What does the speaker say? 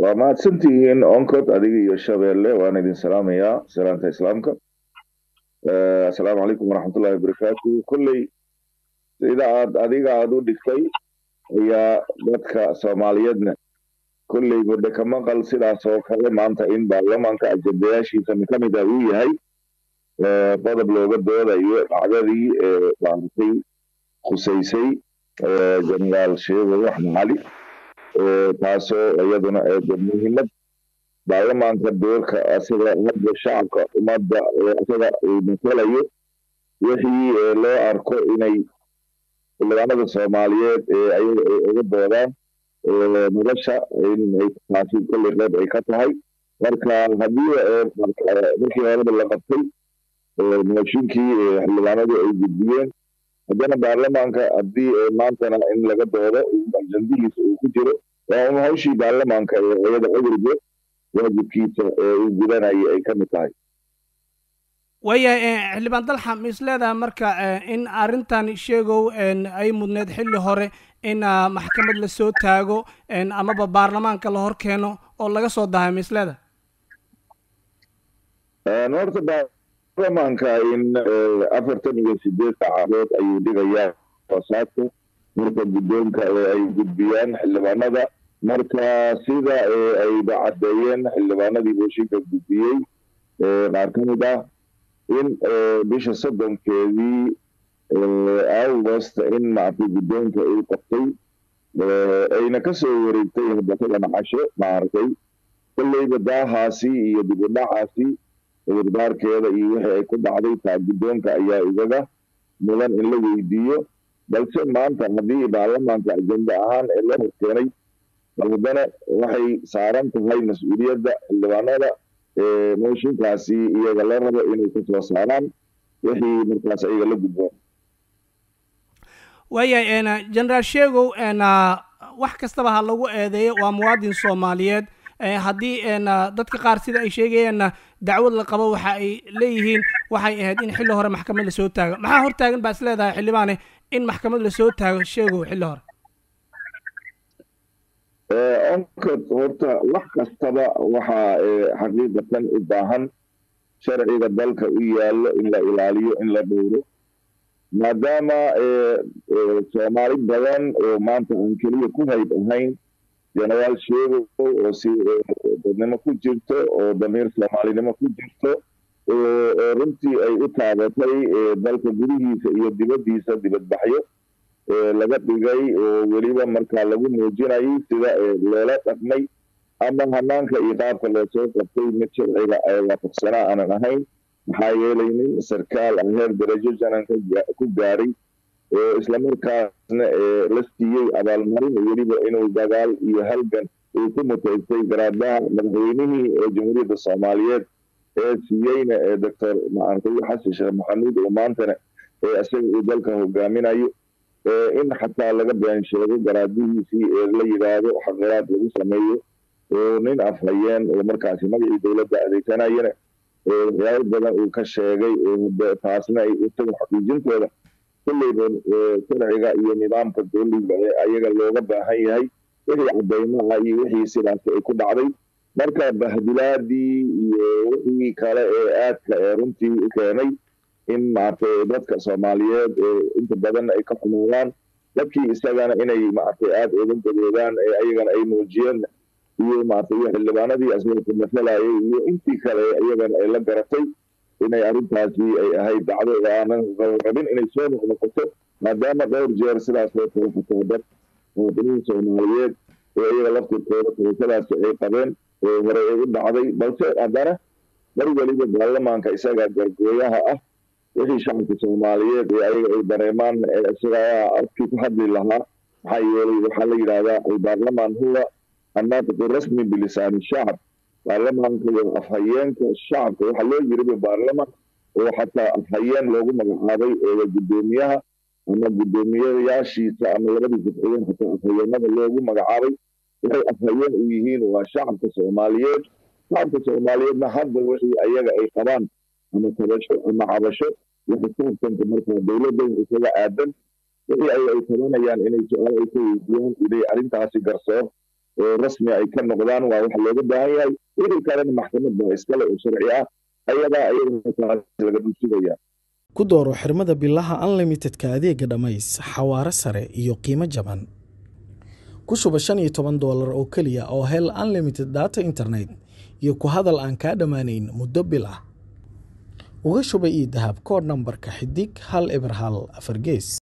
waa mahadsantihiin oncod adiga iyo shabeelle waan idin salaamayaa salaanta islaamka assalaamu calaykum waraxmatullahi wabarakaatu kolley sida aad adiga aad u dhigtay ayaa dadka soomaaliyeedna kolley badhe ka maqal sidaas oo kale maanta in baarlamaanka ajendayaashiisa ka mid ah uu yahay qodob looga doodayo dhacdadii maaragtay khusaysay jenaraal sheego axmed cali taasoo iyaduna muhiimad baarlamaanka doorka asaga hadda shacabka ummadda asaga uu matalayo wixii loo arko inay xildhibaanada soomaaliyeed ayaga ay uga doodaan nolosha inay taasi kolley qeyb ay ka tahay marka haddii markii horeba la qabtay mooshinkii xildhibaanadu ay gudbiyeen haddana baarlamaanka haddii maantana in laga doodo ajandihiisa uu ku jiro waa un hawshii baarlamaanka ee iyada awalba waajibkiisa ee uu gudanaya ay ka mid tahay waayahay xildhibaan dalxa ma is leedahay marka in arrintan sheegow ay mudneed xilli hore in maxkamad lasoo taago amaba baarlamaanka la hor keeno oo laga soo dahay ma is leedahay horta baarlamaanka in afartan iyo sideed saacadood ayuu dhigayaa hoosaadka marka guddoonka ay gudbiyaan xildhibaanada marka sida ayba caddeeyeen xildhibaanadii booshinka gudbiyey qaar ka mid ah in bisha soddonkeedii august in maaragtay guddoonka uu qabtay ayna ka soo wareegtay hadatadan casho maaragtay kolleyba daahaasi iyo dibudhacaasi cudurdaarkeeda iyo wixii ay ku dhacday taa guddoonka ayaa igaga mudan in la weydiiyo balse maanta haddii baarlamaanka ajenda ahaan ee la horkeenay haddana waxay saaran tahay mas-uuliyadda xildhibaanada mooshinkaasi iyaga la rabo inay ka soo saaraan wixii markaas iyaga la gudboon waayahay generaal sheegow wax kastaba ha lagu eedeeyo waa muwaadin soomaaliyeed haddii dadka qaar sida ay sheegayeenna dacwad la qabo waxa ay leeyihiin waxay ahayd in xilli hore maxkamad lasoo taago maxaa hortaagan baa is leedahay xildhibaane in maxkamad lasoo taago sheegow xilli hore onkod horta wax kastaba waxaa xaqiiqatan u baahan sharciga dalka u yaallo in la ilaaliyo in la dhowro maadaama soomaali badan oo maanta aan keliya ku hayb ahayn jenaraal sheegow oo si dadnimo ku jirto oo damiir soomaalinimo ku jirto oo runtii ay u taabatay dalka gudihiisa iyo dibaddiisa dibadbaxyo laga dhigay oo weliba markaa lagu muujinayay sida loola dhaqmay ama hanaanka iyo qaabka loosoo qabtay mid sharciga waafaqsanaa aanan ahayn maxaa yeelay nin sarkaal ah heer darajo janan ku gaaray oo islamarkaasna la siiyey abaalmarin weliba inuu dagaal iyo halgan uu ku mutaystay garaadaha madaxweynihii ee jamhuuriyadda soomaaliyeed ee siiyeyna doctor maartay xasan sheekh maxamuud oo maantana isaga uu dalka hogaaminayo in xataa laga been sheego garaadihiisii ee la yidhaahdo xaqiraad lagu sameeyo oo nin afhayeen oo markaasi magacii dowladda adeegsanayana waxyaabo badan uu ka sheegay taasna ay isaga xaqiijintooda kulleyba sharciga iyo nidaamka dowliga ee ayaga looga baahan yahay wixii caddaymaha iyo wixii sidaas ay ku dhacday marka bahdilaadii iyo wixii kale ee aadka ee runtii u keenay in maaragtay dadka soomaaliyeed inta badan ay ka xumaadaan dadkii isagana inay maaragtay aada uga gadoodaan ee ayagana ay muujiyeen iyo maaragtay xildhibaanadii asaga ku masalayay iyo intii kale iyagana ay la garatay inay arrintaasi ay ahayd dacdo aanan rabin inay soo noqnoqoto maadaama dhowr jeer sidaas oo kale xataa dad muwaadiniin soomaaliyeed oo iyaga laftirkooda tabashadaasi ay qabeen oo hore ay u dhacday balse haddana mar weliba baarlamaanka isaga gargooyaha ah wixii shacabka soomaaliyeed ee ayaga ay dareemaan isagaa afkii ku hadli lahaa maxaa yeelay waxaa la yidhahdaa albaarlamaan huwa annaatiqu rasmi bilisaani shacab baarlamaanka waa afhayeenka shacabka waxaa loo yiriba baarlamaan oo xataa afhayeen loogu magacaabay oo guddoomiyaha ama guddoomiyayaashiisa ama labadii jafciyeen xataa afhayeenada loogu magacaabay waxay afhayeen u yihiin waa shacabka soomaaliyeed shacabka soomaaliyeedna hadda wixii ayaga ay qabaan ama tabasho ama cabasho iyo xisaabtanka markaa dowladda isaga aadan wixii ay ay tabanayaan inay su-aal ay ka weydiiyaan inay arrintaasi garsoor oo rasmi ay ka noqdaan waa wax looga baahan yahay wixii kalena maxkamad baa iskale oo sharci ah ayadaa ayada laga dhulsugaya ku dooro xirmada bilaha unlimitedka adeega dhammays xawaare sare iyo qiimo jaban ku shuba shan iyo toban doolar oo keliya oo hel unlimited data internet iyo ku hadal aan kaa dhammaanayn muddo bil ah uga shuba io dahab koodh nambarka xidig hal eber hal afar gees